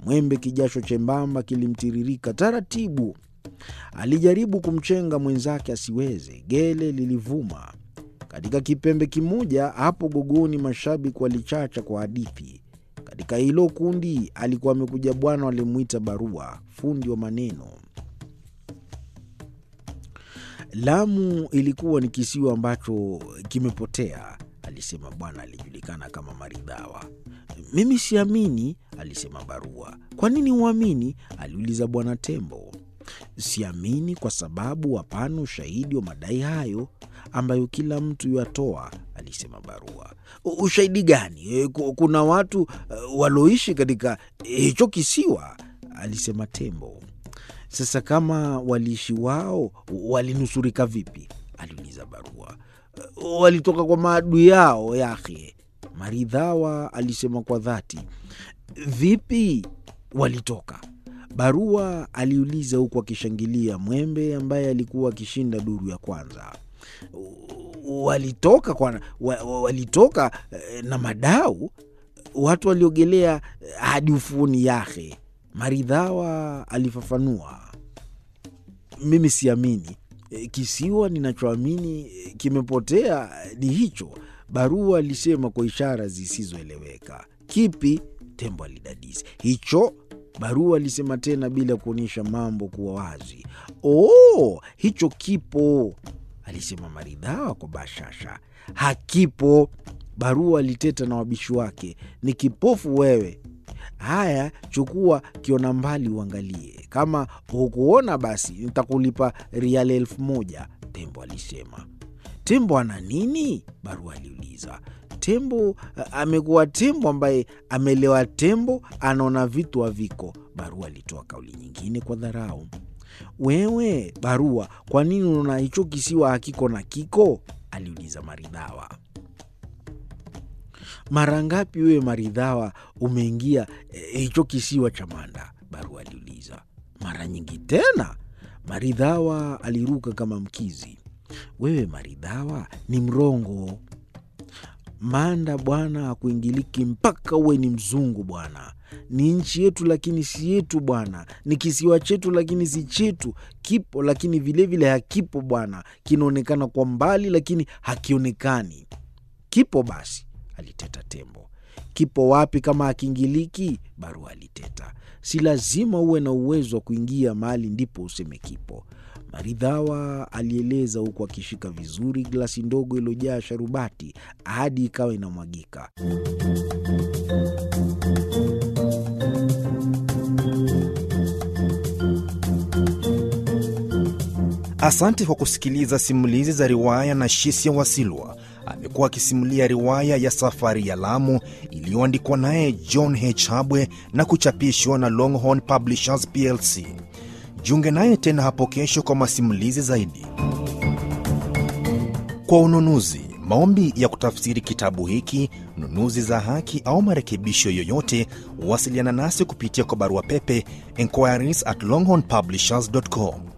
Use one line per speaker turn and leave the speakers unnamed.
Mwembe kijasho chembamba kilimtiririka taratibu. Alijaribu kumchenga mwenzake asiweze, gele lilivuma. Katika kipembe kimoja hapo Gogoni, mashabiki walichacha kwa hadithi. Katika hilo kundi alikuwa amekuja bwana walimwita Barua, fundi wa maneno. Lamu ilikuwa ni kisiwa ambacho kimepotea, alisema bwana alijulikana kama Maridhawa. Mimi siamini, alisema Barua. Kwa nini huamini? aliuliza bwana Tembo. Siamini kwa sababu hapana ushahidi wa madai hayo ambayo kila mtu yatoa, alisema Barua. Ushahidi gani? Kuna watu uh, waloishi katika hicho kisiwa, alisema Tembo. Sasa kama waliishi wao, walinusurika vipi? aliuliza Barua. Walitoka kwa maadui yao yake, Maridhawa alisema kwa dhati. Vipi walitoka? Barua aliuliza huku akishangilia Mwembe ambaye alikuwa akishinda duru ya kwanza. Walitoka kwa, walitoka na madau, watu waliogelea hadi ufuoni yake, Maridhawa alifafanua. Mimi siamini, kisiwa ninachoamini kimepotea ni hicho, Barua alisema kwa ishara zisizoeleweka. Kipi? Tembo alidadisi. Hicho Barua alisema tena bila kuonyesha mambo kuwa wazi. Oh, hicho kipo, alisema Maridhawa kwa bashasha. Hakipo, Barua aliteta na wabishi wake. Ni kipofu wewe. Haya, chukua kiona mbali uangalie. Kama hukuona basi nitakulipa riali elfu moja, Tembo alisema. Tembo ana nini? Barua aliuliza. Tembo amekuwa tembo ambaye amelewa tembo, anaona vitu haviko. Barua alitoa kauli nyingine kwa dharau. Wewe Barua, kwa nini unaona hicho kisiwa hakiko na kiko? aliuliza Maridhawa. Mara ngapi wewe Maridhawa umeingia hicho e, kisiwa cha Manda? Barua aliuliza. Mara nyingi tena, Maridhawa aliruka kama mkizi. Wewe Maridhawa ni mrongo. Manda bwana hakuingiliki mpaka uwe ni mzungu bwana. Ni nchi yetu lakini si yetu bwana. Ni kisiwa chetu lakini si chetu. Kipo lakini vilevile hakipo bwana. Kinaonekana kwa mbali lakini hakionekani. Kipo basi, aliteta Tembo. Kipo wapi kama hakiingiliki? Barua aliteta. Si lazima uwe na uwezo wa kuingia mahali ndipo useme kipo. Maridhawa alieleza huku akishika vizuri glasi ndogo iliyojaa sharubati hadi ikawa inamwagika.
Asante kwa kusikiliza simulizi za riwaya na Shisia Wasilwa. Amekuwa akisimulia riwaya ya Safari ya Lamu iliyoandikwa naye John H. Habwe na kuchapishwa na Longhorn Publishers plc. Jiunge naye tena hapo kesho kwa masimulizi zaidi. Kwa ununuzi, maombi ya kutafsiri kitabu hiki, nunuzi za haki au marekebisho yoyote, wasiliana nasi kupitia kwa barua pepe inquiries at longhornpublishers.com